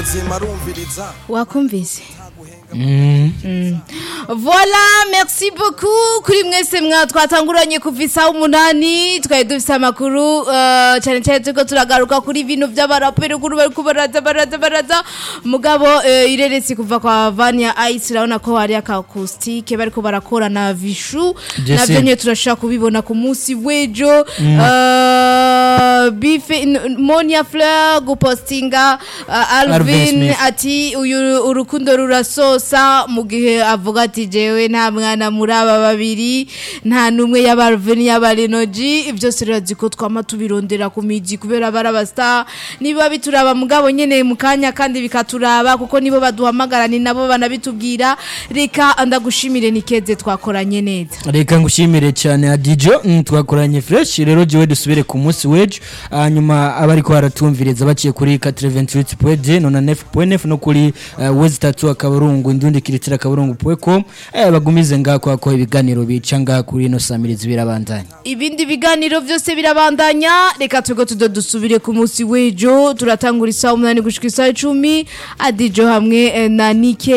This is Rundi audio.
muzima arumviriza wakumvise Voilà, merci beaucoup kuri mwese mwa twatanguranye kuva isaha umunani twari dufise amakuru uh, cyane cyane turiko turagaruka kuri bino vy'abaraperi kuri bariko baraza baraza baraza mugabo uh, ireretse kuva kwa Vania Ice urabona ko hari aka acoustic bariko barakora na Vishu Jesse. navyo nyene turashaka kubibona ku munsi w'ejo uh, Bife N- Monia Fleur gupostinga uh, Alvin Alvin Smith. ati uyu urukundo rurasosa mu gihe avuga ati jewe nta mwana muri aba babiri nta n'umwe y'abarveni y'abarenoji byose rirazi ko twama tubirondera ku miji kubera bari abastar niba bituraba mugabo nyene mu kanya kandi bikaturaba kuko nibo baduhamagara ni nabo banabitubwira reka ndagushimire nikeze twakoranye neza reka ngushimire cyane adijo mm, twakoranye fresh rero jiwe dusubire ku munsi w'ejo hanyuma abariko baratumviriza baciye kuri 88.9 nona 9.9 no kuri uh, wezi tatu akaburungu indundi kiritira akaburungu.com eh, bagumize ngako ko ibiganiro bica ngaha kuri no samirizi birabandanya ibindi biganiro byose birabandanya reka twego tudo dusubire ku munsi w'ejo turatangura isaha umunani gushika isaha icumi adijo hamwe eh, na nike